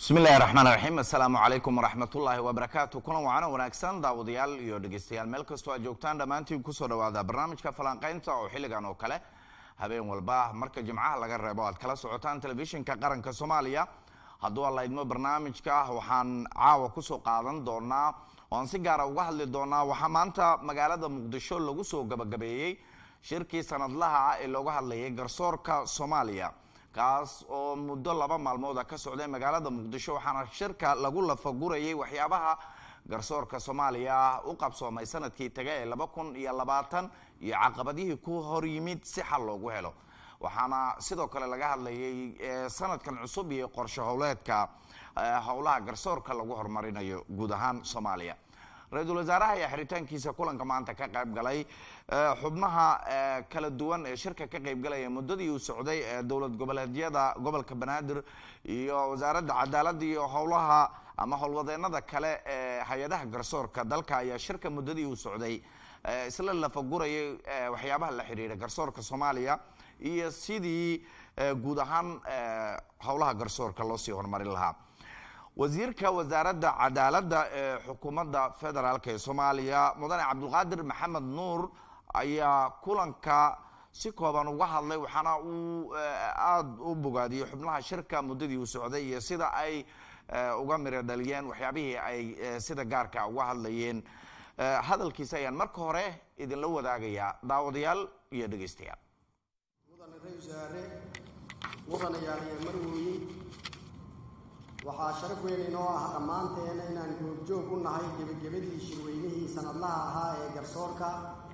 bismi illahi raxmaan raxiim assalaamu calaykum waraxmatullaahi wabarakaatu kulan wacana wanaagsan daawadayaal iyo dhegeystayaal meel kastoo aad joogtaan dhammaantiin kusoo dhawaada barnaamijka falanqaynta oo xilligan oo kale habeen walba marka jimcaha laga reebo aad kala socotaan telefishinka qaranka soomaaliya hadduu alla idmo barnaamijka waxaan caawa kusoo qaadan doonaa oan si gaara uga hadli doonaa waxaa maanta magaalada muqdisho lagu soo gabagabeeyey shirkii sanadlaha ah ee looga hadlayay garsoorka soomaaliya kaas oo muddo laba maalmooda ka socday magaalada muqdisho waxaana shirka lagu lafagurayay waxyaabaha garsoorka soomaaliya u qabsoomay sanadkii taga ee laba kun iyo labaatan iyo caqabadihii ku hor yimid si xal loogu helo waxaana sidoo kale laga hadlayay sanadkan cusub iyo qorshe howleedka howlaha garsoorka lagu horumarinayo guud ahaan soomaaliya ra-iisul wasaaraha ayaa xiritaankiisa kulanka maanta ka qayb galay xubnaha kala duwan ee shirka ka qaybgalaya muddadii uu socday ee dowlad goboleedyada gobolka banaadir iyo wasaaradda cadaaladda iyo howlaha ama howlwadeenada kale ee hay-adaha garsoorka dalka ayaa shirka muddadii uu socday isla lafagurayay waxyaabaha la xiriira garsoorka soomaaliya iyo sidii guud ahaan howlaha garsoorka loo sii horumarin lahaa wasiirka wasaaradda cadaaladda ee xukuumadda federaalk ee soomaaliya mudane cabdulqaadir maxamed nuur ayaa kulanka si kooban uga hadlay waxaana uu aada u bogaadiyey xubnaha shirka muddadii uu socday iyo sida ay uga miro dhaliyeen waxyaabihii ay sida gaarka uga hadlayeen hadalkiisa ayaan marka hore idinla wadaagayaa daawadayaal iyo dhegeystayaal mudane ra-iisaare mudanayaal iyo marwooye waxaa sharaf weyn inoo ah dhammaanteena inaan goobjoog u nahay gebagabadii shirweynihii sanadlaha ahaa ee garsoorka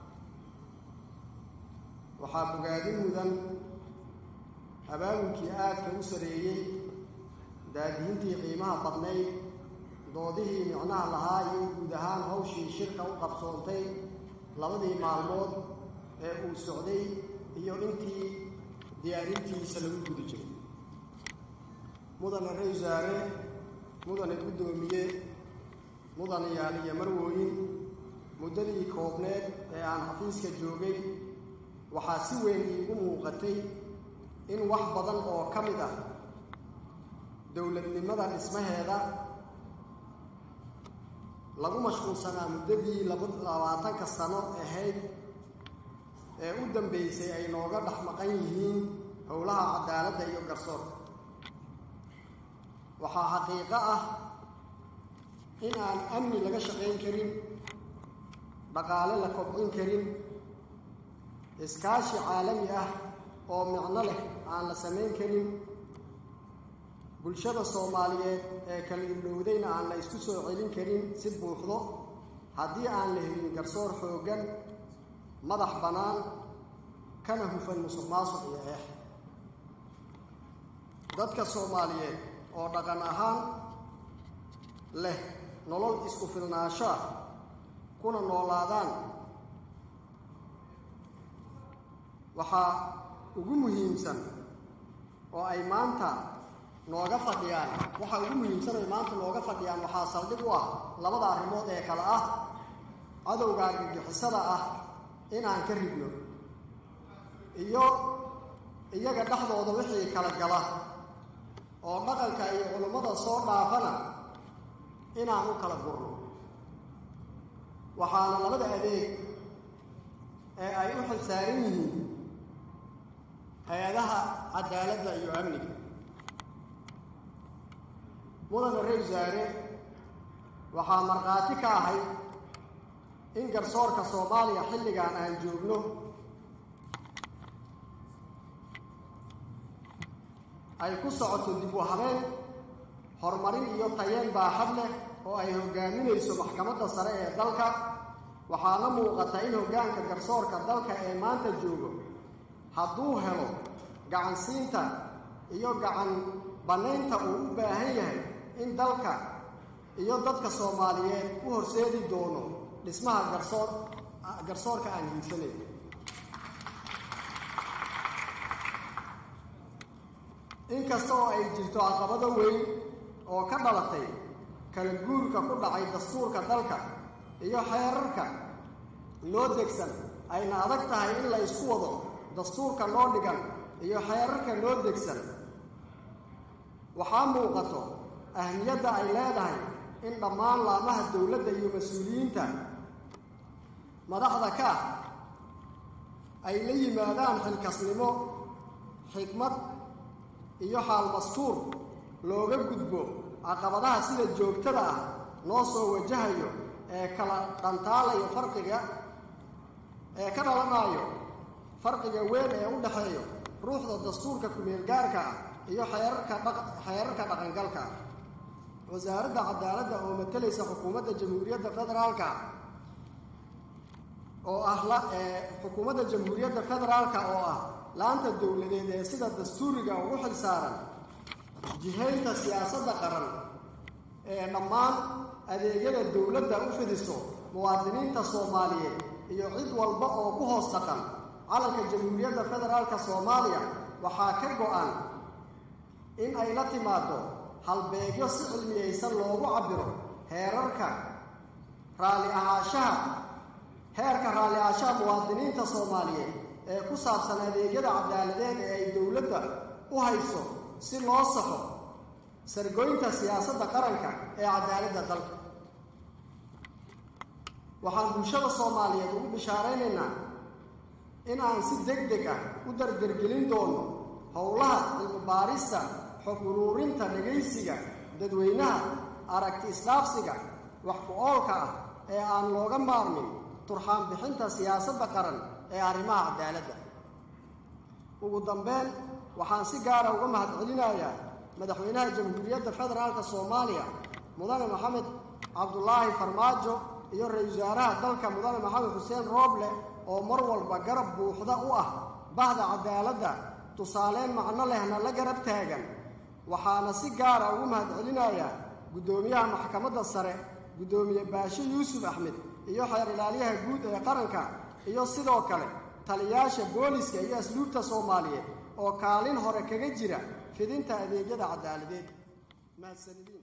waxaa bogaadin mudan abaabulkii aadka u sareeyey daadihintii qiimaha badnayd doodihii micnaha lahaa iyo guud ahaan hawshii shirka u qabsoontay labadii maalmood ee uu socday iyo intii diyaarintiisa lagu guda jiray mudane ra-iisaare mudane guddoomiye mudane yaaliyo marwooyin muddadii koobneed ee aan xafiiska joogay waxaa si weyn iigu muuqatay in wax badan oo ka mid ah dowladnimada dhismaheeda lagu mashquulsanaa muddadii labaatanka sano ahayd ee u dambeysay ay nooga dhex maqan yihiin howlaha cadaaladda iyo garsoorka waxaa xaqiiqo ah in aan amni laga shaqayn karin dhaqaale la kobcin karin iskaashi caalami ah oo micno leh aan la samayn karin bulshada soomaaliyeed ee kala irdhowdayna aan la isku soo celin karin si buuxdo haddii aan la helin garsoor xooggan madax bannaan kana hufan musuq maasuq iyo eex dadka soomaaliyeed oo dhaqan ahaan leh nolol isku filnaasho ah kuna noolaadaan waxaa ugu muhiimsan oo ay maanta nooga fadhiyaan waxaa ugu muhiimsan oo ay maanta nooga fadhiyaan waxaa saldhig u ah labada arrimood ee kale ah cadowga argagixisada ah inaan ka ridno iyo iyaga dhexdooda wixii kala gala oo dhaqanka iyo culummada soo dhaafana inaan u kala gurno waxaana labada adeeg ee ay u xilsaaran yihiin hay-adaha cadaaladda iyo amniga mudane ra-iisaare waxaa markhaati ka ahay in garsoorka soomaaliya xilligan aan joogno ay ku socoto dib u habeen horumarin iyo tayeen baaxad leh oo ay hogaaminayso maxkamadda sare ee dalka waxaana muuqata in hoggaanka garsoorka dalka ee maanta joogo hadduu helo gacansiinta iyo gacan bannaynta uu u baahan yahay in dalka iyo dadka soomaaliyeed u horseedi doono dhismaha garsoor garsoorka aan hiigsanayn inkasta oo ay jirto caqabado weyn oo ka dhalatay kala guurka ku dhacay dastuurka dalka iyo xeerarka loo degsan ayna adag tahay in la isku wado dastuurka loo dhigan iyo xeerarka loo degsan waxaa muuqato ahmiyadda ay leedahay in dhammaan laamaha dowladda iyo mas-uuliyiinta madaxda ka ay la yimaadaan xilkasnimo xikmad iyo xaal mastuur looga gudbo caqabadaha sida joogtada ah noo soo wajahayo ee kala dhantaalayo farqiga ee ka dhalanaayo farqiga weyn ee u dhexeeyo ruuxda dastuurka ku-meelgaarka ah iyo xeerarka xeerarka dhaqangalka ah wasaaradda cadaaladda oo matalaysa xukuumadda jamhuuriyadda federaalka oo ah xukuumadda jamhuuriyadda federaalka oo ah laanta dowladeed ee sida dastuuriga ugu xil saaran jihaynta siyaasadda qaran ee dhammaan adeegyada dowladda u fidiso muwaadiniinta soomaaliyeed iyo cid walba oo ku hoos dhaqan calanka jamhuuriyadda federaalka soomaaliya waxaa ka go-an in ay la timaado halbeegyo si cilmiyeysan loogu cabbiro heerarka raalli ahaanshaha heerka raalli ahaanshaha muwaadiniinta soomaaliyeed ee ku saabsan adeegyada cadaaladeed ee ay dowladda u hayso si loo saxo sargoynta siyaasadda qaranka ee cadaaladda dalka waxaan bulshada soomaaliyeed ugu bishaaraynaynaa in aan si deg deg ah u dardargelin doono howlaha cilmi baarista xog uruurinta dhegaysiga dadweynaha aragti isdhaafsiga wax ku-oolka ah ee aan looga maarmin turxaan bixinta siyaasadda qaran ee arrimaha cadaaladda ugu dambeyn waxaan si gaara uga mahadcelinayaa madaxweynaha jamhuuriyadda federaalka soomaaliya mudane maxamed cabdulaahi farmaajo iyo ra-iisul wasaaraha dalka mudane maxamed xuseen rooble oo mar walba garab buuxda u ah bahda cadaaladda tusaaleyn macno lehna la garab taagan waxaana si gaara ugu mahadcelinayaa guddoomiyaha maxkamadda sare guddoomiye baashe yuusuf axmed iyo xeer ilaaliyaha guud ee qaranka iyo sidoo kale taliyaasha booliska iyo asluubta soomaaliyeed oo kaalin hore kaga jira fidinta adeegyada cadaaladeed mahadsanidin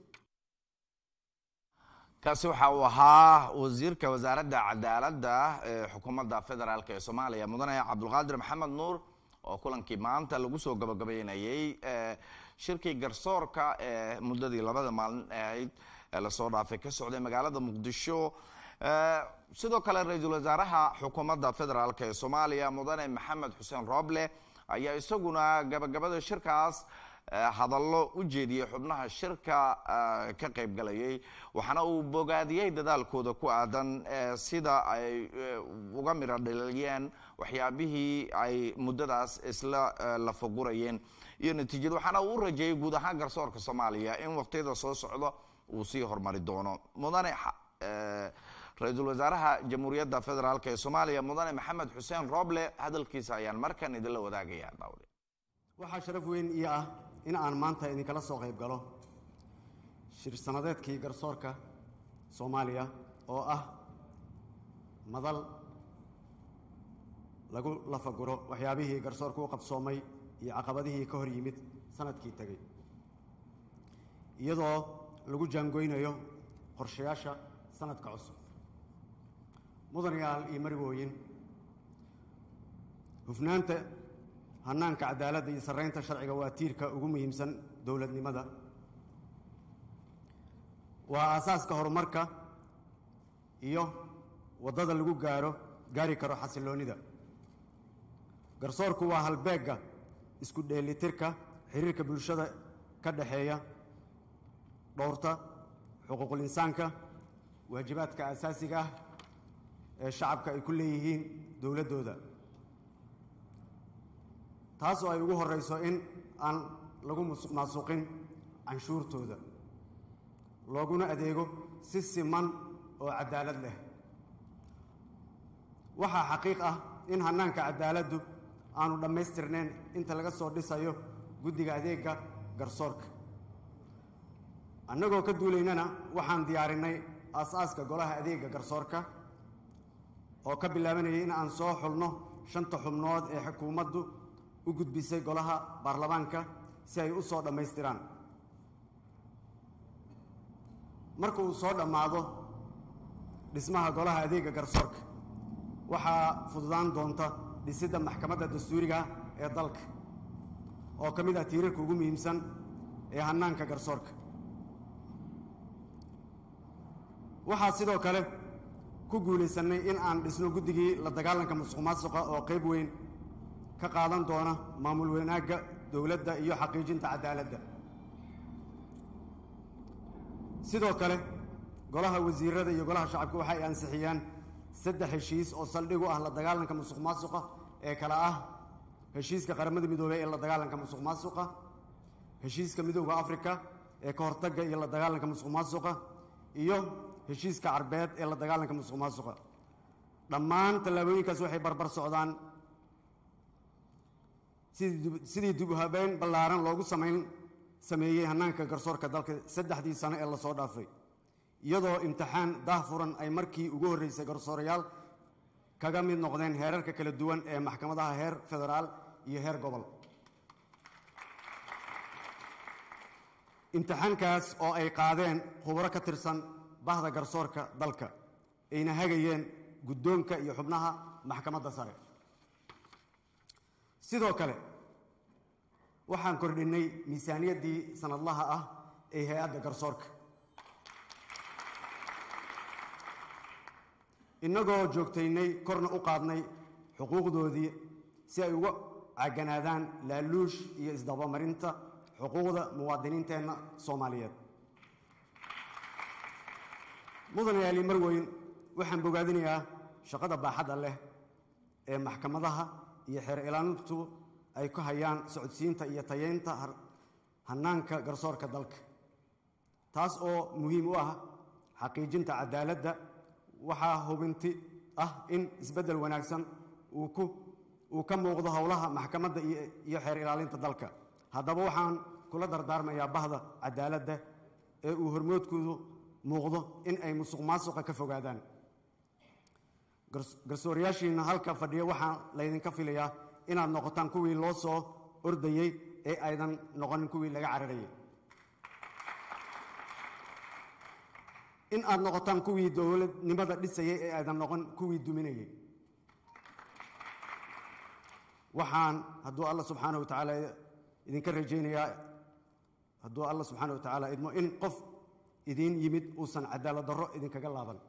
kaasi waxa uu ahaa wasiirka wasaaradda cadaaladda ee xukuumadda federaalk ee soomaaliya mudane cabdulqaadir maxamed nuur oo kulankii maanta lagu soo gabagabeynayey shirkii garsoorka ee muddadii labada maalin ahayd ee lasoo dhaafay ka socday magaalada muqdisho sidoo kale ra-iisul wasaaraha xukuumadda federaalk ee soomaaliya mudane maxamed xuseen rooble ayaa isaguna gabagabada shirkaas hadallo u jeediyey xubnaha shirka ka qaybgalayay waxaana uu bogaadiyey dadaalkooda ku aadan sida ay uga miro dhaliyeen waxyaabihii ay muddadaas isla lafagurayeen iyo natiijada waxaana uu u rajeeyey guud ahaan garsoorka soomaaliya in waqtiyada soo socdo uu sii horumari doono mudane ra-iisul wasaaraha jamhuuriyadda federaalk ee soomaaliya mudane maxamed xuseen rooble hadalkiisa ayaan markan idinla wadaagaya daawde waxaa sharaf weyn ii ah in aan maanta idinkala soo qayb galo shir sanadeedkii garsoorka soomaaliya oo ah madal lagu lafaguro waxyaabihii garsoorka u qabsoomay iyo caqabadihii ka hor yimid sanadkii tegey iyadoo lagu jaangoynayo qorshayaasha sanadka cusub mudanayaal iyo marigooyin hufnaanta hannaanka cadaaladda iyo sarraynta sharciga waa tiirka ugu muhiimsan dowladnimada waa aasaaska horumarka iyo waddada lagu gaaro gaari karo xasilloonnida garsoorku waa halbeegga isku dheelitirka xiriirka bulshada ka dhexeeya dhowrta xuquuqul insaanka waajibaadka asaasiga ah ee shacabka ay ku leeyihiin dowladdooda taas oo ay ugu horrayso in aan lagu musuq maasuqin canshuurtooda looguna adeego si siman oo caddaalad leh waxaa xaqiiq ah in hannaanka caddaaladdu aanu dhammaystirnayn inta laga soo dhisayo guddiga adeegga garsoorka annagoo ka duulaynana waxaan diyaarinnay aas-aaska golaha adeegga garsoorka oo ka bilaabanayay in aan soo xulno shanta xubnood ee xukuumaddu u gudbisay golaha baarlamaanka si ay u soo dhammaystiraan marka uu soo dhammaado dhismaha golaha adeegga garsoorka waxaa fududaan doonta dhisidda maxkamadda dastuuriga ee dalka oo ka mid ah tiirarka ugu muhiimsan ee hannaanka garsoorka waxaa sidoo kale ku guulaysanay in aan dhisno guddigii la dagaalanka musuq maasuqa oo qayb weyn ka qaadan doona maamul wanaagga dowladda iyo xaqiijinta cadaaladda sidoo kale golaha wasiirada iyo golaha shacabka waxay ansixiyeen saddex heshiis oo saldhig u ah la dagaalanka musuq maasuqa ee kale ah heshiiska qaramada midoobey ee la dagaalanka musuq maasuqa heshiiska midooda africa ee ka hortagga iyo la dagaalanka musuq maasuqa iyo heshiiska carbeed ee la dagaalanka musuq maasuqa dhammaan tallaabooyinkaas waxay barbar socdaan sidii sidii dib u habeyn ballaaran loogu samayn sameeyey hannaanka garsoorka dalka saddexdii sano ee lasoo dhaafay iyadoo imtixaan daahfuran ay markii ugu horreysay garsoorayaal kaga mid noqdeen heerarka kala duwan ee maxkamadaha heer federaal iyo heer gobol imtixaankaas oo ay qaadeen khubro ka tirsan bahda garsoorka dalka ayna hagayeen guddoonka iyo xubnaha maxkamadda sare sidoo kale waxaan kordhinnay miisaaniyaddii sanadlaha ah ee hay-adda garsoorka innagoo joogtaynay korna u qaadnay xuquuqdoodii si ay uga caganaadaan laaluush iyo isdabamarinta xuquuqda muwaadiniinteenna soomaaliyeed mudane yaali marweyn waxaan bogaadinayaa shaqada baaxadda leh ee maxkamadaha iyo xeer ilaalintu ay ku hayaan socodsiinta iyo tayeynta hannaanka garsoorka dalka taas oo muhiim u ah xaqiijinta cadaaladda waxaa hubinti ah in isbeddel wanaagsan uu ku uu ka muuqdo howlaha maxkamadda iyo xeer ilaalinta dalka haddaba waxaan kula dardaarmayaa bahda cadaaladda ee uu hormoodkoodu muuqdo in ay musuq maasuqa ka fogaadaan garsoorayaashiina halka fadhiya waxaa laydinka filayaa inaad noqotaan kuwii loo soo ordayey ee aydan noqonin kuwii laga cararayay in aad noqotaan kuwii dowladnimada dhisayay ee aydan noqon kuwii duminayay waxaan hadduu alla subxaana wa tacaala idinka rajaynayaa hadduu alla subxaana wa tacaala idmo in qof idiin yimid uusan cadaalad darro idinkaga laaban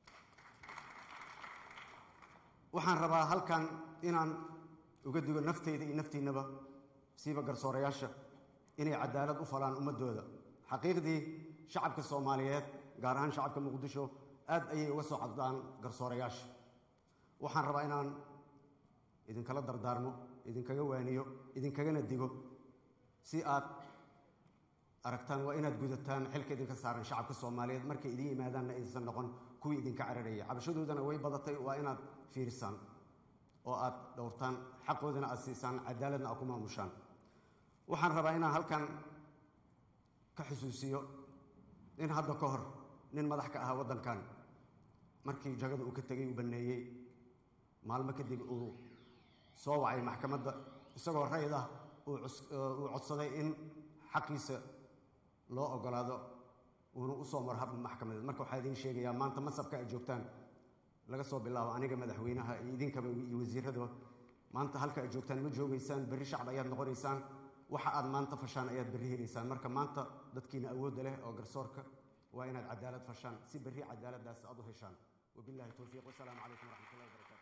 waxaan rabaa halkan inaan uga digo nafteyda iyo naftiinnaba siiba garsoorayaasha inay cadaalad u falaan ummaddooda xaqiiqdii shacabka soomaaliyeed gaar ahaan shacabka muqdisho aad ayay uga soo codaan garsoorayaasha waxaan rabaa inaan idinkala dardaarmo idinkaga waaniyo idinkagana digo si aad aragtaan waa inaad gudataan xilka idinka saaran shacabka soomaaliyeed markay idin yimaadaanna aysan noqon kuwii idinka cararayay cabashadoodana way badatay waa inaad fiirisaan oo aad dhowrtaan xaqoodana aad siisaan cadaaladna aad ku maamushaan waxaan rabaa inaan halkan ka xusuusiyo in hadda ka hor nin madax ka ahaa waddankan markii jagada uu ka tegay uu banneeyey maalmo kadib uu soo wacay maxkamadda isagoo rayd ah uu codsaday in xaqiisa loo ogolaado uuna u soo maro hab maxkamadeed marka waxaa idiin sheegayaa maanta masabka ay joogtaan laga soo bilaabo aniga madaxweynaha iyo idinkaba iyo wasiiradaba maanta halka ay joogtaan ma joogaysaan berri shacab ayaad noqonaysaan waxa aad maanta fashaan ayaad berri helaysaan marka maanta dadkiina awoodda leh oo garsoorka waa inaad cadaalad fashaan si berri cadaaladdaas aad u heshaan wabillahi towfiiq wasalaamu calaykum waraxmatullahi wabarakatu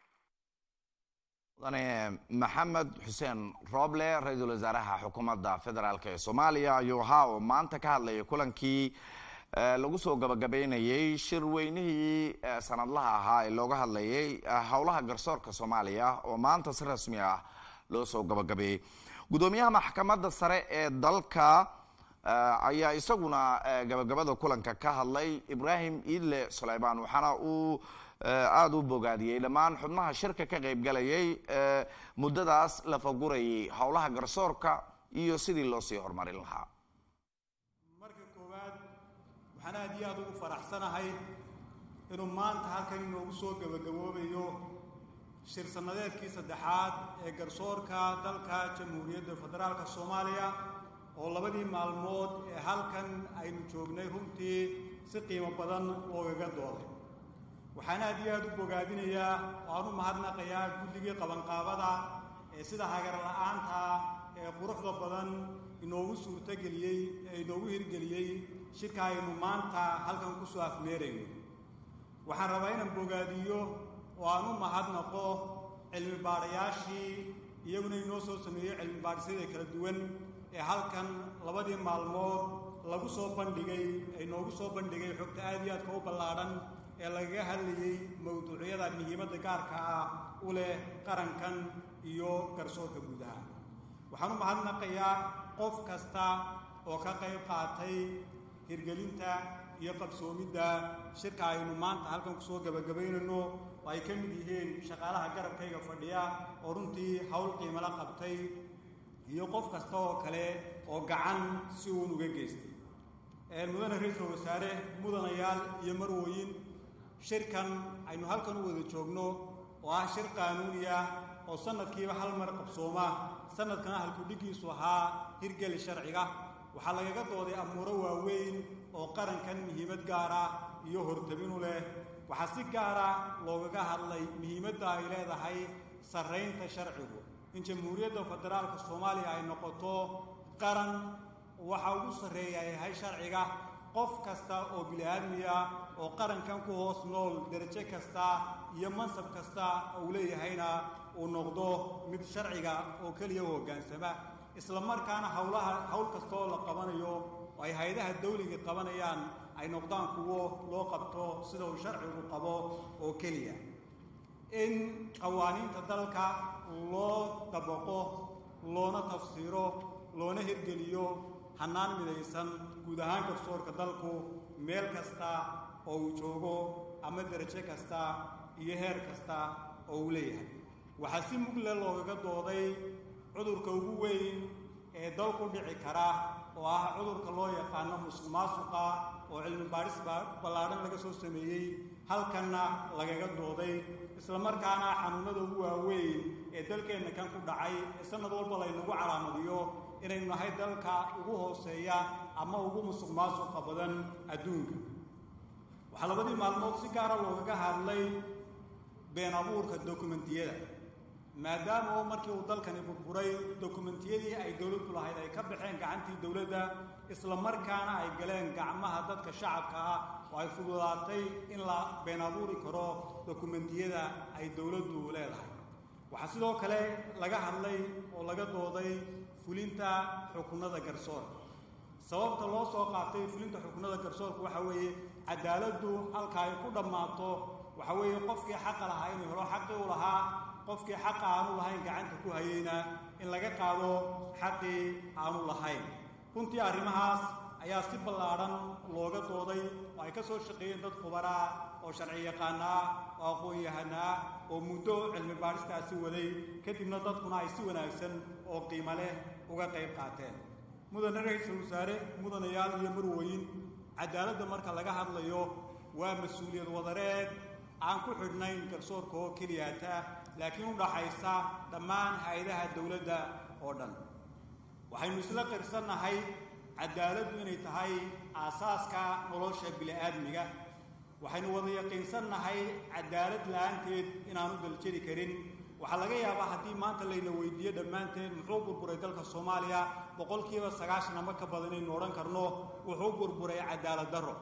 mudane maxamed xuseen rooble ra-iisul wasaaraha xukuumadda federaalk ee soomaaliya ayuu ahaa oo maanta ka hadlayay kulankii lagu soo gabagabeynayey shir weynihii sanadlaha ahaa ee looga hadlayay howlaha garsoorka soomaaliya oo maanta si rasmi ah loo soo gabagabeeyey gudoomiyaha maxkamadda sare ee dalka ayaa isaguna gabagabada kulanka ka hadlay ibrahim iidle suleymaan waxaana uu aada u bogaadiyey dhammaan xubnaha shirka ka qaybgalayay muddadaas la fagurayay howlaha garsoorka iyo sidii loo sii horumarin lahaa marka koowaad waxaan aad iyo aada ugu faraxsanahay inuu maanta halkan inoogu soo gebagaboobayo shir sannadeedkii saddexaad ee garsoorka dalka jamhuuriyadda federaalka soomaaliya oo labadii maalmood ee halkan aynu joognay runtii si qiimo badan loogaga dooday waxaan aad iyo aad u bogaadinayaa oo aan u mahadnaqayaa guddigii qabanqaabada ee sida hagar la'aanta ee quruxda badan inoogu suurtogeliyey ee inoogu hirgeliyey shirka aynu maanta halkan ku soo afmeerayno waxaan rabaa inaan bogaadiyo oo aan u mahadnaqo cilmi baadhayaashii iyaguna inoo soo sameeyey cilmi baadhisyada kala duwan ee halkan labadii maalmood lagu soo bandhigay ee noogu soo bandhigay xogta aad iyo aadka u ballaadhan ee lagaga hadlayey mawduucyada muhiimadda gaarka ah u leh qarankan iyo garsoorka gudaha waxaan u mahadnaqayaa qof kasta oo ka qayb qaatay hirgelinta iyo qabsoomidda shirka aynu maanta halkan kusoo gebagabaynayno oo ay ka mid yihiin shaqaalaha garabkayga fadhiya oo runtii howl qiimala qabtay iyo qof kasta oo kale oo gacan si uun uga geystay mudane ra-iisul wasaare mudanayaal iyo marwooyin shirkan aynu halkan u wada joogno oo ah shir qaanuuni ah oo sanadkiiba hal mar qabsooma sanadkana halkudhigiisu ahaa hirgeli sharciga waxaa lagaga dooday amuuro waaweyn oo qarankan muhiimad gaar ah iyo hortabinu leh waxaa si gaara loogaga hadlay muhiimadda ay leedahay sarraynta sharcigu in jamhuuriyadda federaalka soomaaliya ay noqoto qaran waxa ugu sarreeya ay yahay sharciga qof kasta oo bili-aadmiya oo qarankan ku hoos nool derajo kasta iyo mansab kasta uu leeyahayna uu noqdo mid sharciga oo keliya u hoggaansama isla markaana howlaha howl kasta oo la qabanayo oo ay hay-adaha dawliga qabanayaan ay noqdaan kuwo loo qabto sida uu sharcigu qabo oo keliya in qawaaniinta dalka loo dabaqo loona tafsiiro loona hirgeliyo hannaan midaysan guud ahaan garsoorka dalku meel kasta oo uu joogo ama derajo kasta iyo heer kasta oo uu leeyahay waxaa si mugle loogaga dooday cudurka ugu weyn ee dalku dhici kara oo ah cudurka loo yaqaano musuq maasuqa oo cilmi baadhis ballaadhan laga soo sameeyey halkanna lagaga dooday isla markaana xanuunada ugu waaweyn ee dalkeenna kan ku dhacay ee sanad walba laynagu calaamadiyo inaynu nahay dalka ugu hooseeya ama ugu musuq maasuqa badan adduunka waxaa labadii maalmood si gaara loogaga hadlay been abuurka dokumentiyada maadaama oo markii uu dalkani burburay dokumentiyadii ay dowladdu lahayd ay ka baxeen gacantii dowladda isla markaana ay galeen gacmaha dadka shacabka ah oo ay fududaatay in la been abuuri karo dokumentiyada ay dowladdu leedahay waxaa sidoo kale laga hadlay oo laga dooday fulinta xukunada garsoorka sababta loo soo qaatay fulinta xukunada garsoorka waxa weeye cadaaladdu halka ay ku dhammaato waxa weeye qofkii xaqa lahaa inuu helo xaqii u lahaa qofkii xaqa aanu lahayn gacanta ku hayeyna in laga qaado xaqii aanu lahayn runtii arrimahaas ayaa si ballaadhan looga dooday oo ay ka soo shaqeeyeen dad khubaraa oo sharci yaqaana ah oo aqoon-yahana ah oo muddo cilmi baadhistaasi waday kadibna dadkuna ay si wanaagsan oo qiimo leh uga qayb qaateen mudane ra-iisul wasaare mudanayaal iyo marwooyin cadaaladda marka laga hadlayo waa mas-uuliyad wadareed aan ku xidhnayn garsoorka oo keliyaata laakiin u dhaxaysa dhammaan hay-adaha dowladda oo dhan waxaynu isla qirsannahay cadaaladdu inay tahay aasaaska nolosha bili-aadmiga waxaynu wada yaqiinsannahay cadaalad la-aanteed inaanu daljeri karin waxaa laga yaabaa haddii maanta layna weydiiyo dhammaanteen muxuu burburay dalka soomaaliya boqolkiiba sagaashan ama ka badan inaynu odhan karno wuxuu burburay cadaalad darro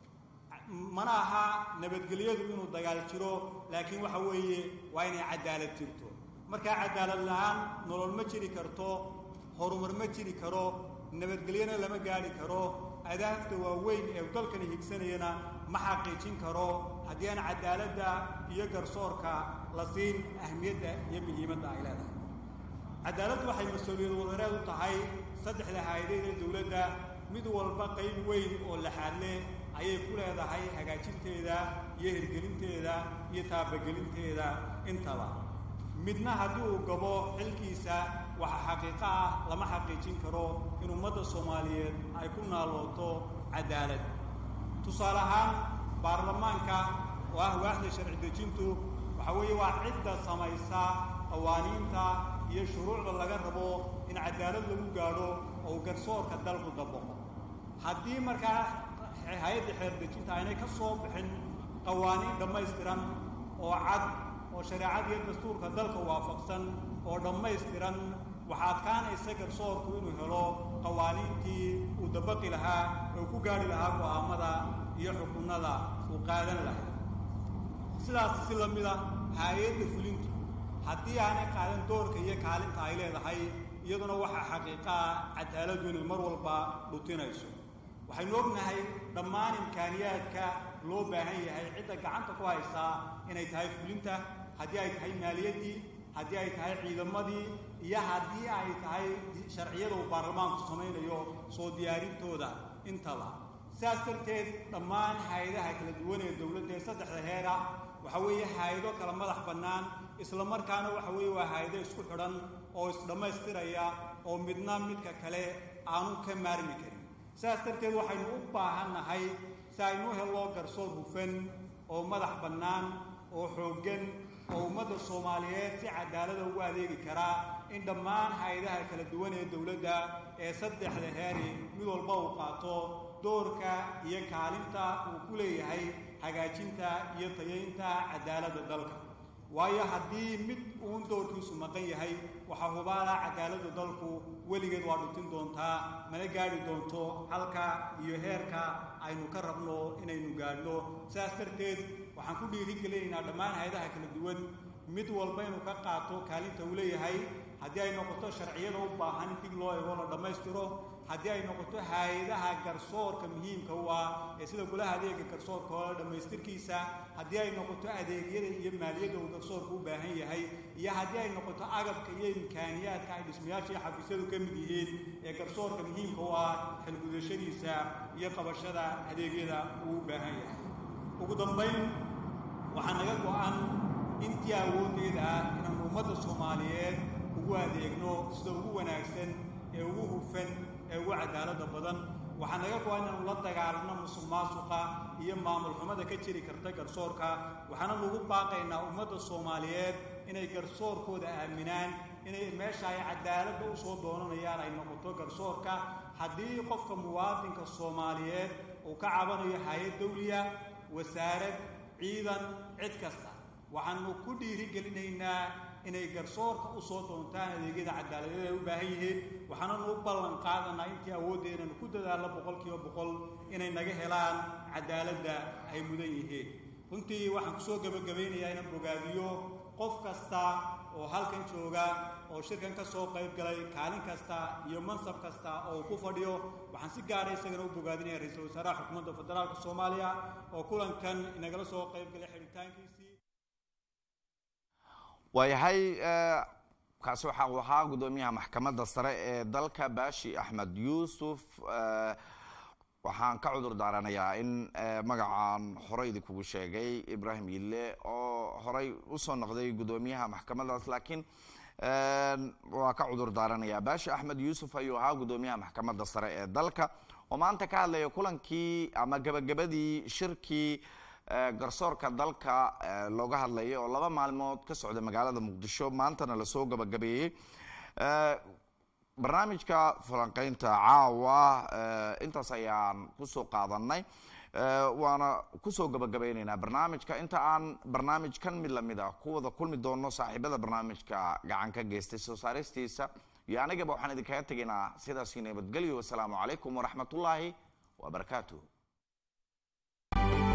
mana aha nabadgelyadu inuu dagaal jiro laakiin waxa weeye waa inay cadaalad jirto markaa cadaalad la-aan nolol ma jiri karto horumar ma jiri karo nabadgelyana lama gaadhi karo adaafta waaweyn ee dalkani higsanayana ma xaqiijin karo haddii aan cadaaladda iyo garsoorka la siin ahmiyadda iyo muhiimadda ay leedahay cadaaladdu waxay mas-uuliyad wadareed u tahay saddexda hay-adeed ee dowladda mid walba qayb weyn oo laxaadle ayay ku leedahay hagaajinteeda iyo hirgelinteeda iyo taabagelinteeda intaba midna haddii uu gabo xilkiisa waxa xaqiiqo ah lama xaqiijin karo in ummadda soomaaliyeed ay ku naalooto cadaalad tusaale ahaan baarlamaanka oo ah waaxda sharci dejintu waxa weeye waa cidda samaysa qawaaniinta iyo shuruucda laga rabo in cadaalad lagu gaadho oo garsoorka dalku dabaqo haddii markaa hay-adda xeer dejinta aynay ka soo bixin qawaaniin dhammaystiran oo cad oo shareecada iyo dastuurka dalka waafaqsan oo dhammaystiran waxaa adkaanaysa garsoorku inuu helo qawaaniintii uu dabaqi lahaa oo ku gaadhi lahaa go'aamada iyo xukunnada uu qaadan lahaa sidaas si la mid a hay-adda fulintu haddii aanay qaadan doorka iyo kaalinta ay leedahay iyaduna waxaa xaqiiqa ah cadaaladdu inay mar walba dhutinayso waxaynu ognahay dhammaan imkaaniyaadka loo baahan yahay cidda gacanta ku haysaa inay tahay fulinta haddii ay tahay maaliyaddii haddii ay tahay ciidamadii iyo haddii ay tahay sharciyada uu baarlamaanku samaynayo soo diyaarintooda intaba sidaas darteed dhammaan hay-adaha kala duwan ee dowladda ee saddexda heera waxa weeye hay-ado kala madax bannaan isla markaana waxa weeye waa hay-ado isku xidhan oo isdhammaystiraya oo midna midka kale aanu ka maarmi karin sidaas darteed waxaynu u baahannahay si aynu hello garsoor hufan oo madax bannaan oo xooggan oo ummadda soomaaliyeed si cadaalada ugu adeegi karaa in dhammaan hay-adaha kala duwan ee dowladda ee saddexda heeri mid walba uu qaato doorka iyo kaalinta uu ku leeyahay hagaajinta iyo tayaynta cadaaladda dalka waayo haddii mid uun doorkiisu maqan yahay waxaa hubaala cadaaladda dalku weligeed waa dhutin doontaa mana gaadhi doonto halka iyo heerka aynu ka rabno inaynu gaadhno sidaas darteed waxaan ku dhiirigelinaynaa dhammaan hay-adaha kala duwan mid walba inuu ka qaato kaalinta uu leeyahay haddii ay noqoto sharciyada u baahan in dig loo ego la dhammaystiro haddii ay noqoto hay-adaha garsoorka muhiimka u ah ee sida golaha adeega garsoorka oo dhammaystirkiisa haddii ay noqoto adeegyada iyo maaliyadda uu garsoorku u baahan yahay iyo haddii ay noqoto agabka iyo imkaaniyaadka ay dhismayaasha iyo xafiisyadu ka mid yihiin ee garsoorka muhiimka u ah xilgudashadiisa iyo qabashada adeegyada uu u baahan yahay ugu dambayn waxaa naga go-an intii awooddeeda ah inaanu ummadda soomaaliyeed ugu adeegno sida ugu wanaagsan ee ugu hufan ee ugu cadaaladda badan waxaa naga go-an inaanu la dagaalano musuq maasuqa iyo maamul xumada ka jiri karta garsoorka waxaana lagu baaqaynaa ummadda soomaaliyeed inay garsoorkooda aaminaan inay meesha ay cadaaladda u soo doonanayaan ay noqoto garsoorka haddii qofka muwaadinka soomaaliyeed uu ka cabanayo hay-ad dawliya wasaarad ciidan cid kasta waxaanu ku dhiirigelinaynaa inay garsoorka u soo doontaan adeegyada cadaaladeed ay u baahan yihiin waxaananu u ballan qaadanaa intii awooddeedanu ku dadaallo boqol kiiba boqol inay naga helaan cadaaladda ay mudan yihiin runtii waxaan kusoo gebagabaynayaa inaan bogaadiyo qof kasta oo halkan jooga oo shirkan ka soo qayb galay kaalin kasta iyo mansab kasta oo uu ku fadhiyo waxaan si gaara isagana u bogaadinaya ra-iisul wasaaraha xukuumadda federaalka soomaaliya oo kulankan inagala soo qayb galay xidhitaankiisii waayahay kaasi waxa uu ahaa guddoomiyaha maxkamadda sare ee dalka baashi axmed yuusuf waxaan ka cudur daaranayaa in magacaan horey idinkugu sheegay ibrahim yille oo horey usoo noqday guddoomiyaha maxkamaddaas laakiin waa ka cudur daaranayaa baashi axmed yuusuf ayuu ahaa guddoomiyaha maxkamadda sare ee dalka oo maanta ka hadlaya kulankii ama gebagabadii shirkii garsoorka dalka looga hadlayay oo laba maalmood ka socda magaalada muqdisho maantana lasoo gabagabeeyey barnaamijka falanqeynta caawa intaas ayaan kusoo qaadanay waana kusoo gabagabayneynaa barnaamijka inta aan barnaamijkan mid lamid ah ku wada kulmi doono saaxiibada barnaamijka gacan ka geystay soo saaristiisa iyo anigaba waxaan idinkaga tegaynaa sidaasi nabadgelyo wasalaamu calaykum waraxmatullaahi wabarakaatuh